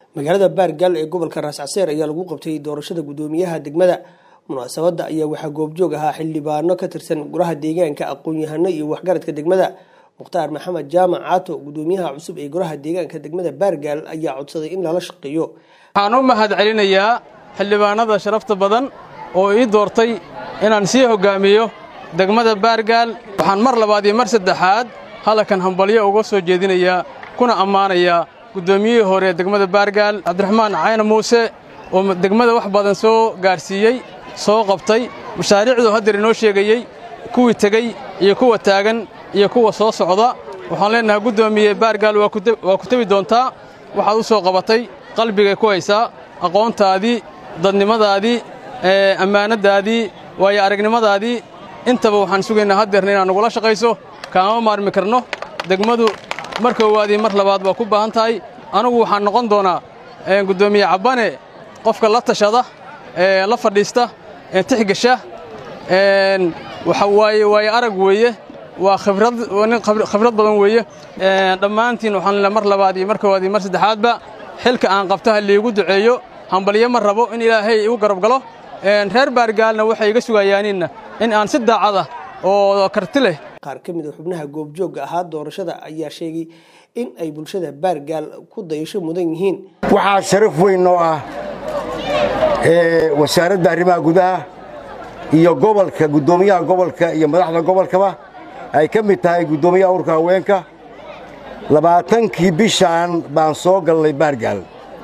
magaalada baargaal ee gobolka raascaseer ayaa lagu qabtay doorashada guddoomiyaha degmada munaasabadda ayaa waxaa goobjoog ahaa xildhibaano ka tirsan golaha deegaanka aqoon-yahano iyo waxgaradka degmada mukhtaar maxamed jaamac caato guddoomiyaha cusub ee golaha deegaanka degmada baargaal ayaa codsaday in lala shaqeeyo waxaan u mahad celinayaa xildhibaanada sharafta badan oo ii doortay inaan sii hoggaamiyo degmada baargaal waxaan mar labaad iyo mar saddexaad hadalkan hambalyo uga soo jeedinayaa kuna ammaanayaa guddoomiyihii hore ee degmada baargaal cabdiraxmaan cayna muuse oo degmada wax badan soo gaarsiiyey soo qabtay mashaariicduu haddeer inoo sheegayey kuwii tegey iyo kuwa taagan iyo kuwa soo socda waxaan leennahay guddoomiye baargaal waa ku tebi doontaa waxaad u soo qabatay qalbigay ku haysaa aqoontaadii dadnimadaadii ammaanaddaadii waayo aragnimadaadii intaba waxaan sugaynaa haddeerna inaad nagula shaqayso kaama maarmi karno degmadu mar koowaadii mar labaad waa ku baahan tahay anugu waxaan noqon doonaa guddoomiye cabbane qofka la tashada la fadhiista tixgasha waxa waaye waayo arag weeye waa nin khibrad badan weeye dhammaantiin waxaan leenahay mar labaad iyo mar koowaad iyo mar saddexaadba xilka aan qabto ha liigu duceeyo hambalyo ma rabo in ilaahay igu garab galo reer baargaalna waxay iga sugayaaniinna in aan si daacada oo karti leh qaar ka mid a xubnaha goobjoogga ahaa doorashada ayaa sheegay in ay bulshada baargaal ku dayasho mudan yihiin waxaa sharaf weyn oo ah wasaaradda arrimaha gudaha iyo gobolka guddoomiyaha gobolka iyo madaxda gobolkaba ay ka mid tahay guddoomiyaha urka haweenka labaatankii bishaan baan soo galnay baargaal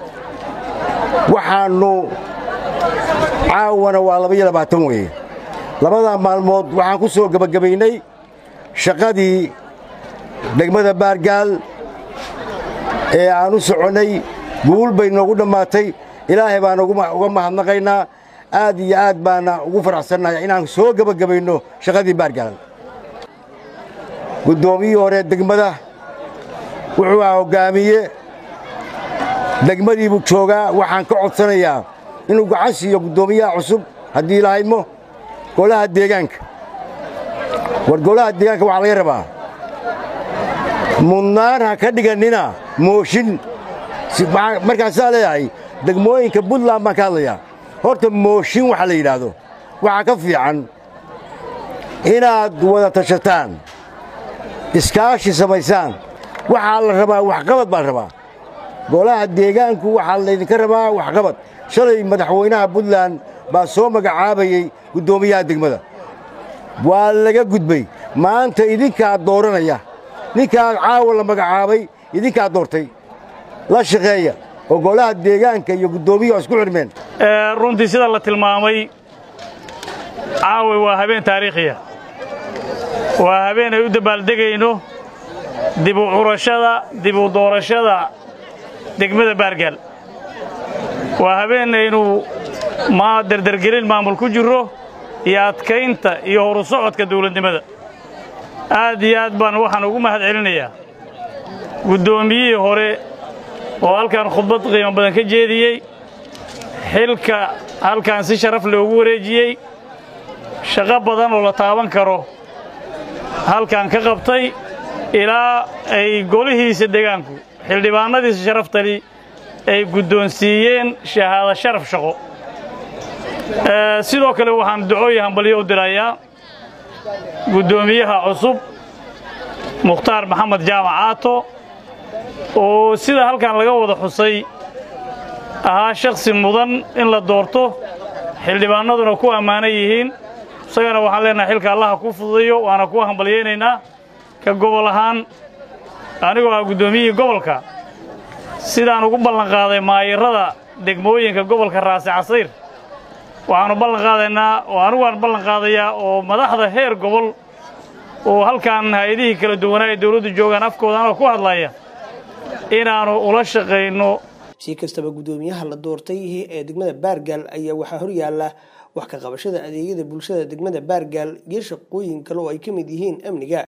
waxaannu caawana waa labaiyo labaatan weeye labadaa maalmood waxaan ku soo gebagabaynay shaqadii degmada baargaal ee aan u soconnay guul bay noogu dhammaatay ilaahay baan uga mahadnaqaynaa aad iyo aad baana ugu faraxsannahay inaan soo gebagabayno shaqadii baargaal guddoomiyihii hore degmada wuxuu ahaa hoggaamiye degmadii buu joogaa waxaan ka codsanayaa inuu gacan siiyo guddoomiyaha cusub haddii lahaydmo golaha deegaanka war golaha deegaanka waxaa laga rabaa mudnaan ha ka dhigannina mooshin markaasaa leeyahay degmooyinka buntland baan ka hadlayaa horta mooshin waxa la yidhaahdo waxaa ka fiican inaad wada tashataan iskaashi samaysaan waxaa la rabaa waxqabad baa la rabaa golaha deegaanku waxaa laydinka rabaa waxqabad shalay madaxweynaha buntland baa soo magacaabayey guddoomiyaha degmada waa laga gudbay maanta idinkaa dooranaya ninkaa caawa la magacaabay idinkaa doortay la shaqeeya oo golaha deegaanka iyo guddoomiyaha isku xidhmeen runtii sida la tilmaamay caawa waa habeen taariikhiya waa habeen ay u dabaaldegayno dib u curashada dib u doorashada degmada baargaal waa habeenaynu ma derdergelin maamul ku jirro iyo adkaynta iyo horu socodka dawladnimada aad iyo aad baan waxaan ugu mahad celinayaa guddoomiyihii hore oo halkan khudbad qiimo badan ka jeediyey xilka halkan si sharaf loogu wareejiyey shaqo badan oo la taaban karo halkan ka qabtay ilaa ay golihiisa deegaanku xildhibaannadiisa sharaftali ay guddoonsiiyeen shahaado sharaf shaqo sidoo kale waxaan ducooyi hambalyo u dirayaa guddoomiyaha cusub mukhtaar maxamed jaamac caato oo sida halkan laga wada xusay ahaa shakhsi mudan in la doorto xildhibaannaduna ku ammaanan yihiin isagana waxaan leenahay xilka allaha kuu fududayo waana kuu hambalyaynaynaa ka gobol ahaan anigoo ah guddoomiyihii gobolka sidaan ugu ballanqaaday maayirrada degmooyinka gobolka raasi casayr waxaannu ballan qaadaynaa oo anigu aan ballan qaadayaa oo madaxda heer gobol oo halkan hay-adihii kala duwanaa ee dawladdu joogaan afkooda anoo ku hadlaya inaannu ula shaqayno si kastaba guddoomiyaha la doortay ee degmada baargaal ayaa waxaa hor yaalla wax ka qabashada adeegyada bulshada degmada baargaal iyo shaqooyin kale oo ay ka mid yihiin amniga